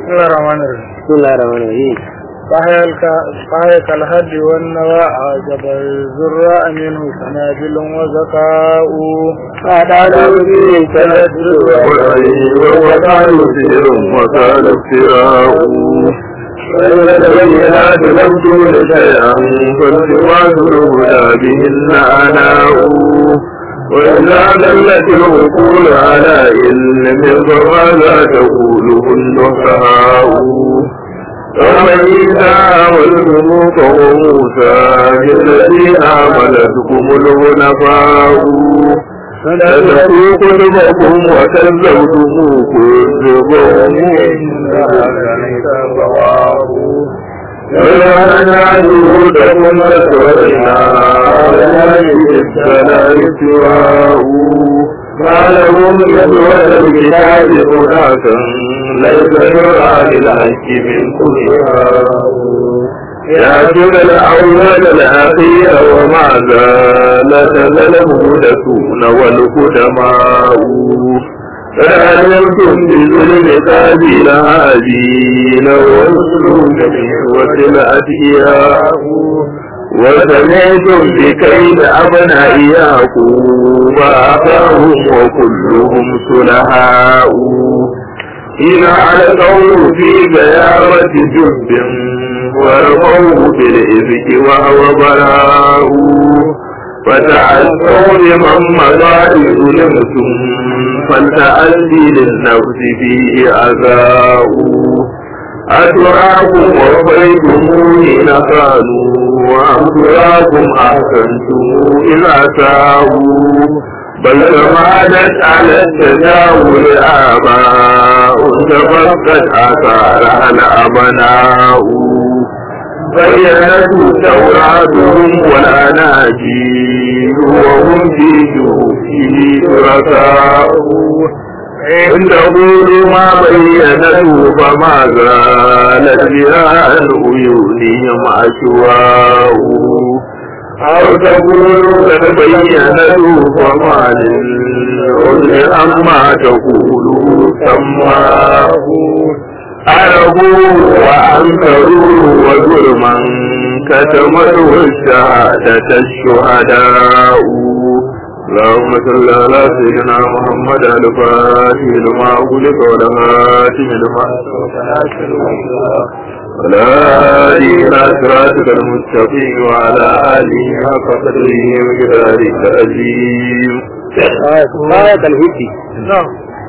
بسم الله الرحمن الرحيم بسم الله الرحمن الرحيم فهيك الهد والنوى عجب الزراء منه سنابل وزكاء فأدعى به تنزل وقال سير وقال افتراء والبينات لم تول شيئا فالتواس الهدى بهن أناء وإذا دلت العقول على علم فماذا تقوله النحاء وعيسى والملوك وموسى الذي آمنتكم الغنفاء فنسوا قلوبكم وكذبتم كذبهم ولا نعجبكم فسرنا السلام سواه ما لهم يدوى الكتاب هناك ليس يرى للحق من كلها يأتون الأول الأخير ومع ذلك المهدثون والقدماء فأعلمتم بظلم قابل هادين والسلوك بحوة الأدعياء وسمعتم بكيد أبناء يعقوب أخاهم وكلهم سلهاء إن علقوا في غيابة جب ورموه بالإفك وهو براء فتعسوا لمن مضى ظلمتم فلتأتي للنفس فيه عذاء أتراكم وفيتم حين كانوا وأم تراكم أحسنتم إذا ساءوا بل تمادت على التجاوز آباء تفقد آثارها الأبناء بينت توراتهم والأناجيل وهم في جوفه شركاء إن تقولوا ما بينته فما زالت بها عن عيونهم أشواء أو تقولوا قد بينته فما للعذر أما تقولوا سماه أربوا وأنكروا وظلما كتمته الشهادة الشهداء اللهم صل على سيدنا محمد الفاتح لما أغلق والهاتم لما ولا آله إلى صراطك المستقيم وعلى آله حق قدره وجلاله العظيم آية الهدي نعم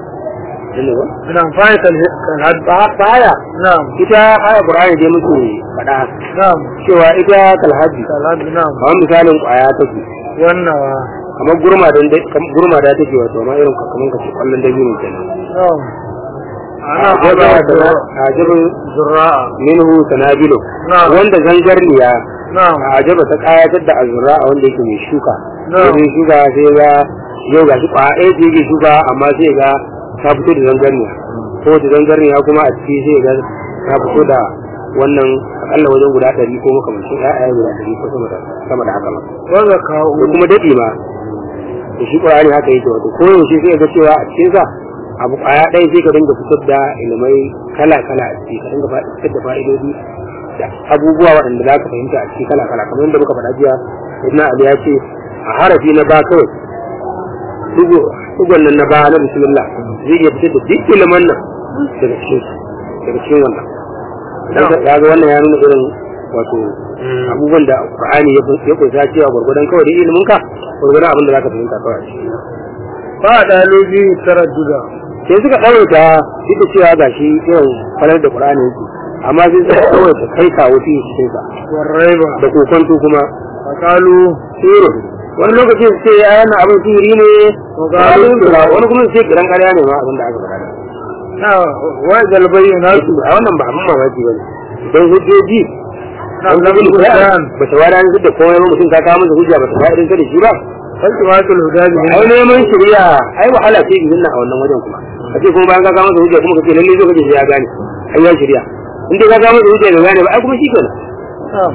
نعم فهيك الهد baya نعم ita aya Qur'ani dai muke faɗa نعم cewa ita kalhaji الهد نعم kamar misalin ƙwaya take والنوى kamar gurma da gurma da take wato amma irin kamar kace kallon dabino kenan نعم أنا ajaba أجاب ajabin زراء minhu sanabilu نعم wanda zangarniya نعم ajaba ta kayatar da azura a wanda yake mai shuka Na'am. sai shuka sai ga yau ga shi kwaya ɗaya ce yake shuka amma sai ga ta fito da zangarniya ko da zangarniya kuma a ciki sai ga ta fito da wannan akalla wajen guda ɗari ko makamancin ƴaƴa guda ɗari ko sama da sama da haka ma وزكاء da kuma daɗi ma da shi ƙur'ani haka yake wato ko yaushe sai ga cewa a cikin sa abu ƙwaya ɗaya sai ka dinga fitar da ilimai kala kala a ciki ka dinga fa- fitar da fa'idodi da abubuwa waɗanda za ka fahimta a ciki kala kala kamar yadda muka faɗa jiya ibn ali ya ce a harafi na ba kawai dugo dugon nan na ba na bismillah zai iya fitar da duk ilimin nan daga cikin su daga cikin wannan dan ya ga wannan ya nuna irin wato abubuwan da Qur'ani ya ya kunsa cewa gurgurdan kawai da ilimin ka gurgurdan abin da zaka fahimta kawai a ciki فقالوا به ترددا sai suka ɗaurata duk da cewa gashi irin falar da Qur'ani yake amma sai suka ɗaurata kai kawo fi cikin sa والريبة da kokonto kuma فقالوا siro wani lokacin su ce ya yana abin sihiri ne Wani wani kuma su ce kiran ƙarya ne ma abin da aka faɗa نعم وإذا البينات a wannan ba abin mamaki ba ne don hujjoji نعم an لم zabi da البيان ba ta wada da komai ba mutum ka kawo masa hujja ba ta fa'idin ka da shi ba فالتماس الهدى ai بهن neman shari'a ai wahala ce izin na a wannan wajen kuma kace kuma bayan ka kawo masa hujja kuma kace lalle zo kace sai ya gane ai ya shari'a in dai ka kawo masa hujja bai gane ba ai kuma shi kenan نعم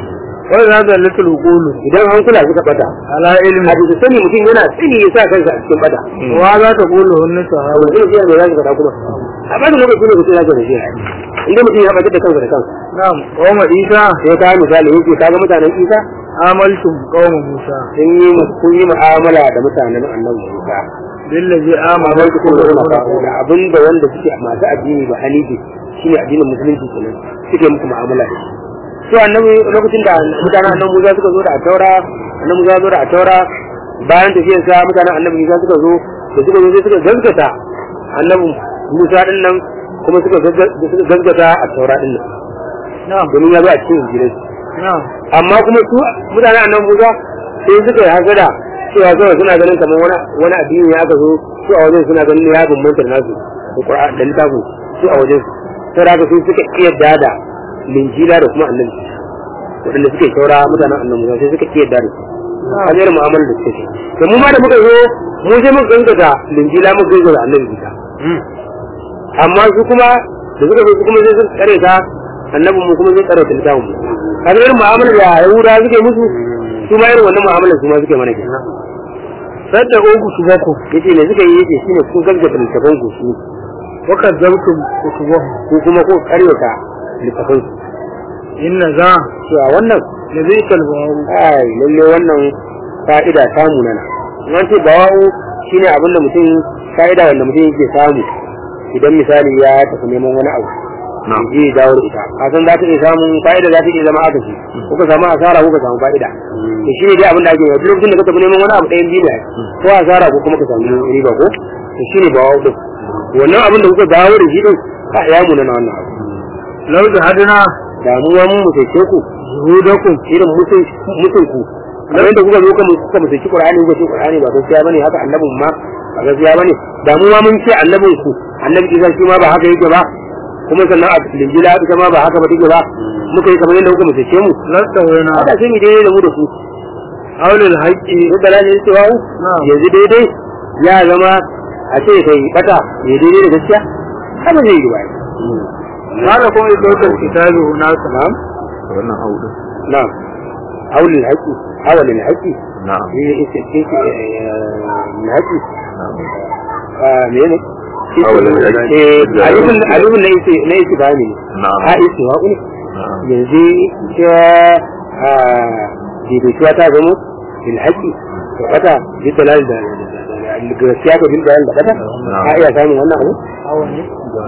wai za ta litul qulu idan hankula suka bata ala ilmi a bisa sani mutum yana tsini ya sa kansa a cikin bata wa za ta qulu hunna sahaba zai iya mai zaka faɗa kuma a ba da lokaci ne mutum zaka da shi inda mutum ya batar da kansa da kansa na'am qawma isa sai ka misali yake ka ga mutanen isa amaltum qawma musa sun yi sun yi mu'amala da mutanen annabi Musa billazi amana amma su kuma suna da abin da wanda suke masu addini ba hanifi shine addinin musulunci kenan suke musu mu'amala da shi to annabi lokacin da mutanen annabi Musa suka zo da taura annabi Musa zo da taura bayan tafiyar sa mutanen annabi Musa suka zo da suka zo sai suka gaskata annabi Musa din nan kuma suka gaskata a taura din nan na'am domin ya zo a cikin injilai na'am amma kuma su mutanen annan Musa sai suka yi hasada cewa kawai suna ganin kamar wani wani addini ya aka zo su a wajen suna ganin ya bambanta da nasu da Qur'an da littafin su a wajen su sai da haka sai suka iya da linjila da kuma annabi waɗanda suka yi saura mutanen annan Musa sai suka iya da su a jere mu'amalar da suka ce to mu ma da muka zo mu sai muka gangata linjila muka gangata annabi Isa amma su kuma da suka zo su kuma sai suka tsare ta annabin mu kuma zai tsare ta littafin mu kaga irin mu'amalar da yahuda suke musu su ma irin wannan mu'amalar su ma suke mana kenan sadda uku su bako yace ne suka yi yace shine kun gaggata littafin ku su wa kadzabtum kutubahu ko kuma ko karyata littafin su inna za cewa wannan da zai kalbawu ai lalle wannan fa'ida ta munana nan ce bawawu shine abin da mutum fa'ida wanda mutum yake samu idan misali ya tafi neman wani abu na'am je ya dawo da ita a san za ta iya samun fa'ida za ta iya zama aka ce ko ka samu asara ko ka samu fa'ida to shi ne dai abin da ake yi duk lokacin da ka tafi neman wani abu ɗayan biyu ne ko asara ko kuma ka samu riba ko to shi ne bawa din wannan abin da kuka dawo da shi din ka ya mu na wannan abu law da hadana damuwa mun mu sai ku zuhudakum irin mutun mutun ku kamar yadda kuka zo kuma kuka mutunci Qur'ani kuka ce Qur'ani ba gaskiya bane haka annabin ma ba gaskiya bane damuwa mun ce annabin ku annabi Isa shi ma ba haka yake ba kuma sannan a linjila ita ma ba haka ba take ba muka yi kamar yadda kuka mutunce mu lasta wayna haka sai mu daidai da mu da su haulul haqqi duk da lafiya cewa Na'am. yanzu daidai ya zama a ce kai bata ya daidai da gaskiya haka zai yi ba qala kuma idawtul kitabi hunaka na'am wannan haudu na'am haulul haqqi hawalul haqqi na'am ne ita ce ne haqqi na'am ah menene Hawalul haqqi. eh alifin alifin ne yake ne yake bani ne na'am a isi wa ne na'am yanzu ita a daidaituwa ta zama bil haqqi to kata bi dalal da gaskiya ga bil dalal da kata a iya samun wannan abu awani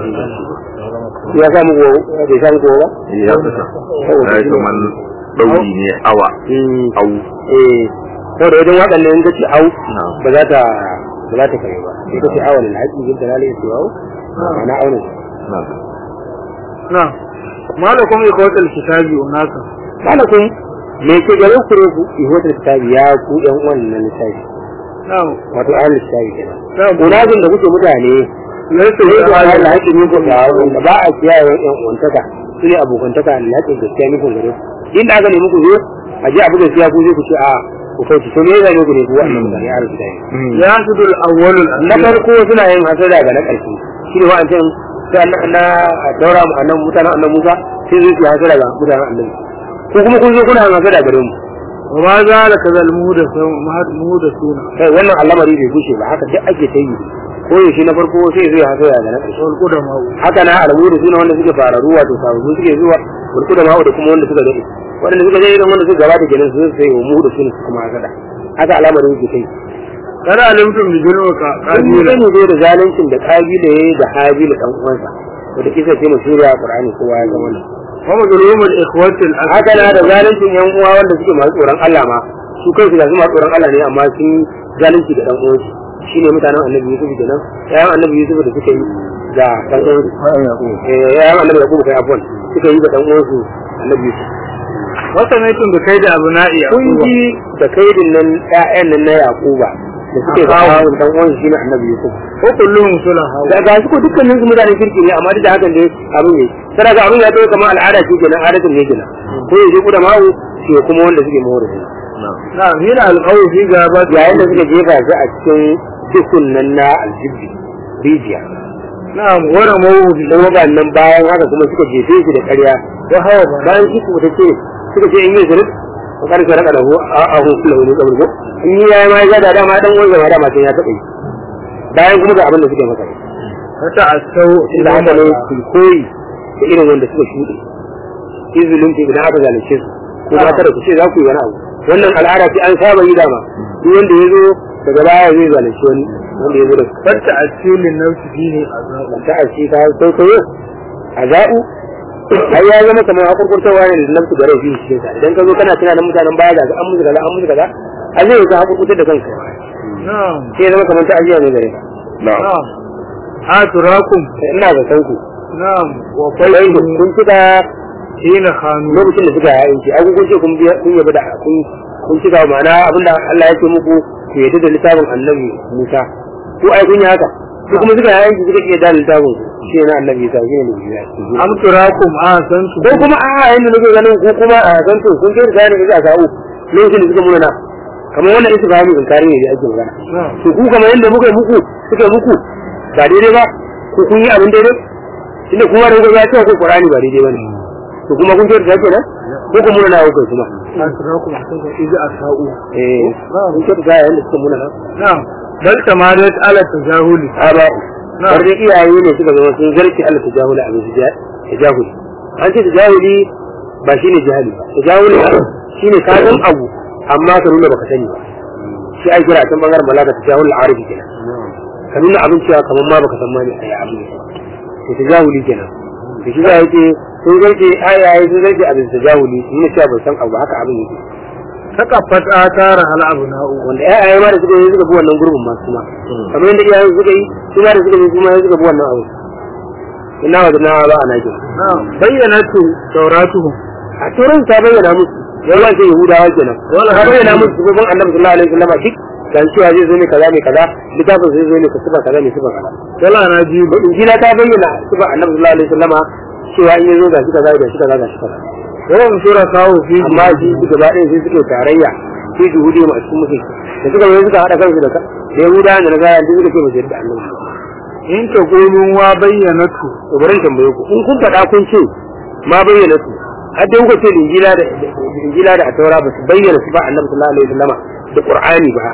ya samu ko bai samu ko ba ya fita ai kaman dauri ne awa Mm, au eh saboda wajen waɗannan in kace au na'am ba za ta ba za ta kai ba sai kace awal al haqqi bil dalal ya au ana auna na'am na malakum idawtul kitabi hunaka malakun me ke gare ku ne ku ihotar kitabi ya ku ɗan wannan littafi na'am wato ahlul kitabi kenan na'am munazin da kuke mutane laysa sai ku wa Allah haƙi ne ku ga wanda ba a kiyaye wa ƴan uwantaka su ne abokantaka Allah haƙi gaskiya ne kun gare ku inda aka nemi ku zo a je abu gaskiya ku zai ku ce a ku kai to me zai ne ku ne ku wannan mutane ahlul kitabi ya sudul awwalul na farko suna yin hasada ga na ƙarshe shi ne wa'ancan sai Allah na daura mu annan mutanen annan Musa sai zai yi hasada ga mutanen annabi ko kuma kun zo kuna yin hasada gare mu wa ma zalika zal muhdathun muhdathuna kai wannan al'amari bai gushe ba haka duk ake ta yi ko yaushe na farko sai zai hasada ga na ƙarshe wal qudama haka na al'amuri suna wanda suke fararu wato sababu suke zuwa burku da ma'u da kuma wanda suka daɗe wanda suka daɗe wanda suka gabata kenan su sai wa mu da su ne kuma hasada haka al'amarin yake kai kada alimtum bi zulmika Kun yi qabila sani zai da zaluncin da kabila ya yi da habila ɗan uwansa wanda kisa ce mashuriya a Qur'ani kowa ya zama nan. wa mazlumul ikhwati al Haka na da zaluncin yan uwa wanda suke masu tsoron Allah ma su kansu ga su masu tsoron Allah ne amma sun yi zalunci da ɗan uwansu shine mutanen Annabi Yusuf kenan yayan Annabi Yusuf da suka yi da ɗan uwansu eh yayan Annabi Yakubu kai afwan suka yi da ɗan uwansu Annabi Yusuf wa sanaitum bi kaidi abna'i kun ji da kaidin nan ƴaƴan nan na Yakuba da suke da Akawu. ɗan uwansu shine Annabi Yusuf ko kullum sulaha da ga su ko dukkanin su mutanen kirki ne amma duk da hakan dai abin ne sai ga abin ya zo kamar al'ada ce kenan adatin ne kenan ko yaje ku da mawu shi kuma wanda suke mawar ne na'am na hina alqawu fi gabat yayin da suka jefa shi a cikin dukkan nan na aljibbi rijiya na wara mawudi dan waɗannan bayan haka kuma suka jefe shi da ƙarya wa hawa ba bayan shi kuma ce suka ce in yi zurut ko kar ka raka da ho a a ho kula wani kabur ko in yi yayi ma ya da dama dan wanda ma dama sai ya taɓa yi bayan kuma ga abin da suke maka wata asau da haka ne ku koyi da irin wanda suka shuɗe izinin ce idan aka zalunce su ko ba kada ku ce za ku yi wani abu wannan al'ada ce an saba yi dama duk wanda ya zo daga baya zai zalunci wani wanda ya zo da wata asilin nafsi fihi azabu ta aski ta kwaikwayo a za'u ai ya zama kamar hakurkurtarwa ne da nafsu gare shi shi ta idan ka zo kana tunanin mutanen baya ga an musu kaza an musu kaza a zai ka hakurkurtar da kanka na'am sai ya zama kamar ta ajiya ne gare ka na'am na'am aturakum ina da sanku na'am wa sai faikum kun cika hina khanu lokacin da suka yayin ki ai kun ce kun biya kun yabi da kun kun cika ma'ana abinda Allah ya ce muku ku yadda da littafin Annabi Musa ko ai kun yi haka su kuma suka yayin ki suka iya da littafin su shi ne Annabi Isa shi ne Bibiya am turakum ahsantu ko kuma a yayin da nake ganin ko kuma a san to kun kai da ne za a kawo lokacin da suka muna na kamar wannan isa ba mu inkari ne da ake magana na'am to ku kamar yadda muka yi muku suka yi muku ba daidai ba ko kun yi abin daidai tunda kuma da kuka ya ce ko Qur'ani ba daidai bane to kuma kun kyauta kenan ko kuma muna na hukai kuma aturakum ahsantu idza asau eh kun kyauta yayin da suka muna na na'am bal tamadat ala tajahuli aba Na'am. har da iyaye ne suka zama sun zarki Allah tajahuli abin su tajahuli an ce tajahuli ba shine jahili ba tajahuli shine ka san abu amma ka nuna baka sani ba shi ai kira can bangaren balaga tajahul arifi kenan ka nuna abin cewa kamar ma baka san ma ne ai abin to tajahuli kenan to shi za yake sun zarki ayaye sun zarki abin tajahuli sun nuna cewa ban san abu ba haka abin yake takaffat atara hal abna'u wanda ƴaƴaye ma da suka yi suka bi wannan gurbin ma kuma kamar yadda iyayen suka yi su ma da suka yi kuma suka bi wannan abu ina wa na ba ana jin na'am bayyanatu tawratuhum a turan ta bayyana musu yawan sai yahudawa kenan wala ta bayyana musu sifofin annabi sallallahu alaihi wasallam duk dan cewa zai zo ne kaza ne kaza littafin zai zo ne ka sifa kaza ne sifa kaza wala na ji injila ta bayyana sifa annabi sallallahu alaihi wasallam cewa in ya zo ga shi kaza ga shi kaza ga shi kaza yawan sura kawo fi amma shi gaba ɗaya sai suke tarayya sai juhudi ma a cikin mutum da suka zo suka haɗa kansu da ka da yahudawa da na gaya duk suka ce ba su yarda annabi ba in ta gulun wa bayyanatu to bari in tambaye ku in kun faɗa kun ce ma bayyana su har dai kuka ce da injila da da injila da ataura ba su bayyana su ba annabi sallallahu alaihi wasallama da qur'ani ba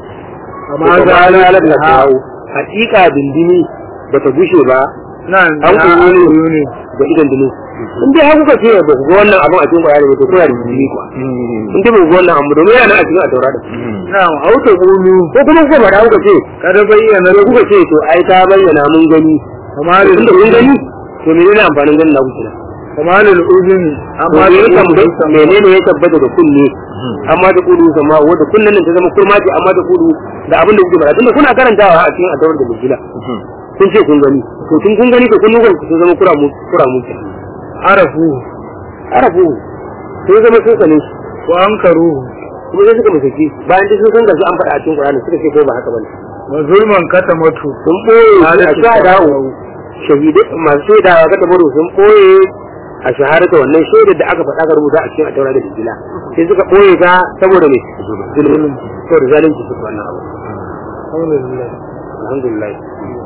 amma to za ba a na lalata da kawo hakika dindini ba ta gushe ba nan an na kuma ayu ne ne da idan dinu in dai har kuka ce ba ku ga wannan abin a cikin qur'ani ba to kuna da dindini kuwa in dai ba ku ga wannan abu domin yana a cikin ataura da na'am au ta gulu ko kuma kuka faɗa kuka ce kada bayyana sai kuka ce to ai ta bayyana mun gani kamar tunda mun gani to menene amfanin ganin na kuke kamar al-udhuni amma amma ya da tabbata menene ya tabbata da kunne amma da kudu sama wanda kunnen nan ta zama kurma ce amma da kudu da abin da kuke fara tunda kuna karantawa a cikin adawar da bujila kun ce kun gani to tun kun gani to kun nukan ku sun zama kura mu kura mu ke arafu arafu sun zama sun sane shi wa ankaru kuma sai suka musaki bayan duk sun san gashi an faɗa a cikin Qur'ani suka ce ko ba haka bane wa zulman katamatu sun boye a Halatu shahadawo shahidai masu shaidawa ga tabaru sun boye a shahadata wannan shaidar da aka faɗa ka rubuta a cikin ataura da injila sai suka boye ta saboda me zulmi saboda zalunci suka wannan abu alhamdulillah alhamdulillah